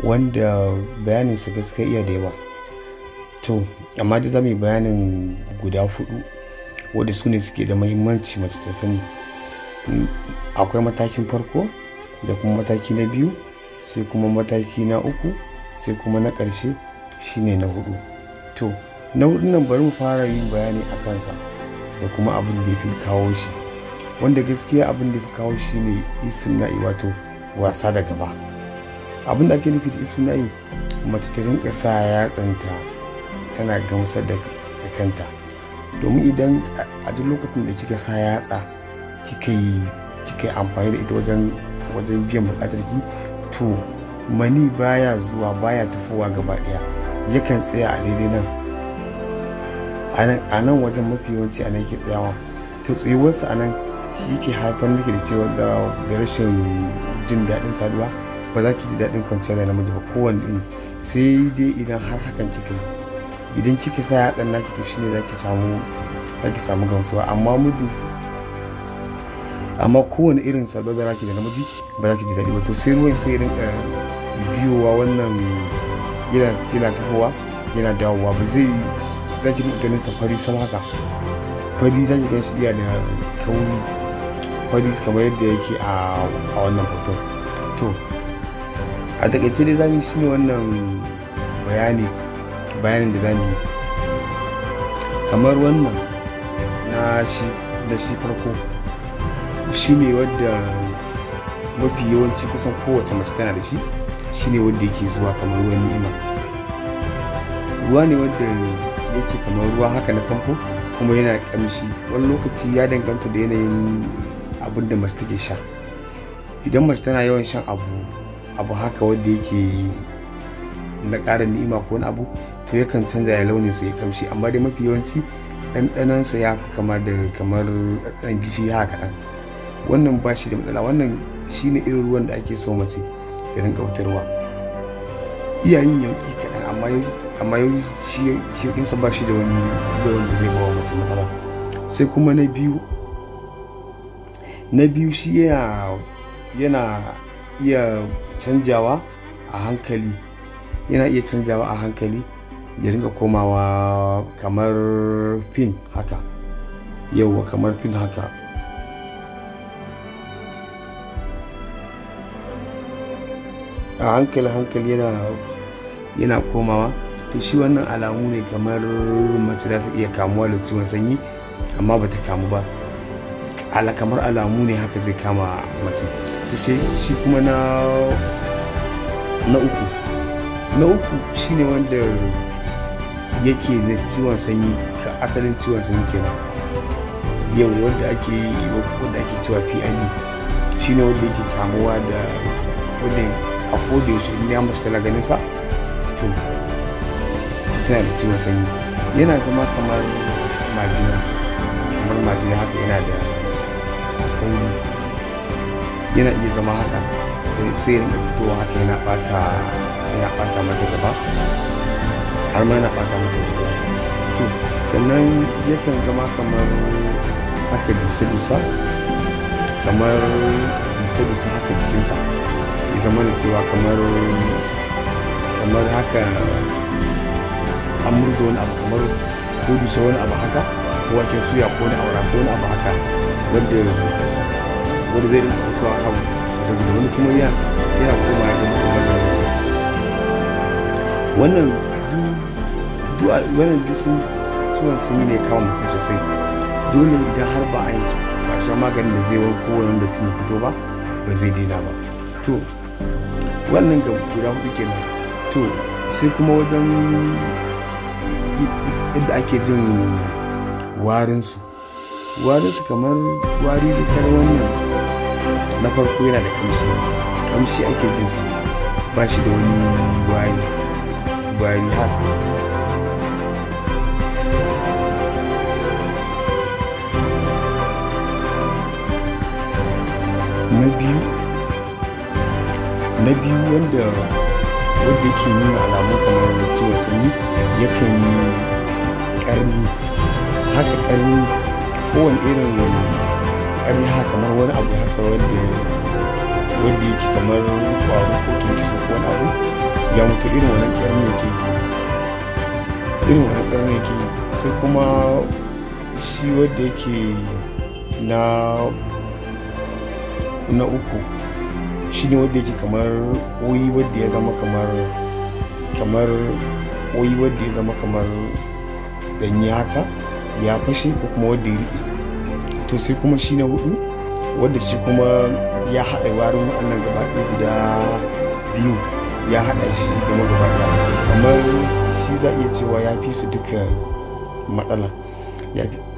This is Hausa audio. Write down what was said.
wanda bayaninsa gaskiya iya da yawa to amma dai za mu yi bayanin guda hudu wadda su ne suke da mahimmanci mace ta sani akwai matakin farko da kuma mataki na biyu sai kuma mataki na uku sai kuma na ƙarshe shine na hudu to na hudu nan bari mu fara yin bayani a kansa da kuma abin da ya fi kawo shi wanda gaskiya abin da ya fi kawo shi ne istimna'i wato wasa da gaba abin da ake nufi da istimna'i mace ta rinka sa yatsanta tana gamsar da kanta domin idan a duk lokacin da kika sa yatsa kika yi kika yi amfani da ita wajen wajen biyan bukatar ki to mani baya zuwa baya tafowa gaba daya yakan tsaya a daidai nan a nan wajen mafi yawanci a nan ke tsayawa to tsayuwarsa a nan shi ke haifar miki da cewa da rashin jin daɗin saduwa ba za ki ji daɗin kwanciyar da namiji ba kowane ɗin sai dai idan har hakan kika yi idan kika sa yatsan naki to shine za ki samu za ki samu gamsuwa amma mudu amma kowane irin saduwa da naki da namiji ba za ki ji daɗi ba to sai ruwan sai rinka biyowa wannan yana tafowa yana dawowa ba zai za ki ganin sa fari sama haka fari za ki gan shi iya da kauri fari kamar yadda yake a wannan hoton to a takaice dai zamu shi ne wannan bayani bayanin da zamu yi kamar wannan na shi da shi farko shi ne wadda mafi yawanci kusan kowace mace tana da shi shi ne wadda yake zuwa kamar ruwan ni'ima ruwa ne wadda yake kamar ruwa haka na famfo kuma yana kamshi wani lokaci ya danganta da yanayin abin da mace take sha idan mace tana yawan shan abu abu haka wanda yake na ƙara ni'ima ko wani abu to yakan canza ya launin sa ya kamshi amma dai mafi yawanci ɗanɗanonsa ya kama da kamar ɗan gishiri haka kaɗan wannan ba shi da matsala wannan shine irin ruwan da ake so mace da rinka fitarwa iyayen yauki kaɗan amma amma yau shi ɗinsa ba shi da wani yawan da zai bawa mace matsala sai kuma na biyu na biyu shi yana iya canjawa a hankali yana iya canjawa a hankali ya ringa komawa kamar pin haka yauwa kamar pin haka a hankali hankali yana yana komawa to shi wannan alamu ne kamar mace za ta iya kamuwa da ciwon sanyi amma ba ta kamu ba ala kamar alamu ne haka zai kama mace to shi kuma na na uku na uku shine wanda yake da ciwon sanyi ka asalin ciwon sanyi kenan yau wanda ake wanda ake cewa PID shine wanda yake kamuwa da wanda a koda yaushe in ya mace tana ganin sa to tana da ciwon sanyi yana zama kamar majina kamar majina haka yana da kauri yana iya zama haka sai sai rinka fitowa haka yana bata yana bata mata gaba har ma yana bata mata gaba to sannan yakan zama kamar haka dusa-dusa kamar dusa-dusa haka cikinsa ya zama da cewa kamar kamar haka an murza wani abu kamar ko dusa wani abu haka ko waken suya ko wani aura ko wani abu haka wanda wanda zai rinka fitowa abu daga wani kuma yana koma ya zama kuma zai wannan wannan duk sun ciwon sun yi ne kawo mutum sosai dole idan har ba a yi ba sha maganin da zai wanko wani da tun fito ba ba zai daina ba to wannan ga guda hudu kenan to sai kuma wajen yadda ake jin warinsu warinsu kamar wari da kar wannan na farko yana da kamshi kamshi ake jinsa ba shi da wani wari wari haka na biyu na biyu wanda wanda yake nuna alamun kamar ciwon sanyi yakan yi karni haka karni kowane irin karni haka kamar wani abu haka wanda wanda yake kamar kwaro ko kinkiso ko wani abu ya mutu irin wannan ƙarni yake irin wannan ƙarni yake sai kuma shi wadda yake na na uku shi ne wadda yake kamar koyi wadda ya zama kamar kamar koyi wadda ya zama kamar danyi haka ya fashe ko kuma wadda ya riɓe to sai kuma shi na hudu wadda shi kuma ya haɗa warin waɗannan gaba ɗaya guda biyu ya haɗa shi kuma gaba ɗaya kamar shi za a iya cewa ya fi su duka matsala ya fi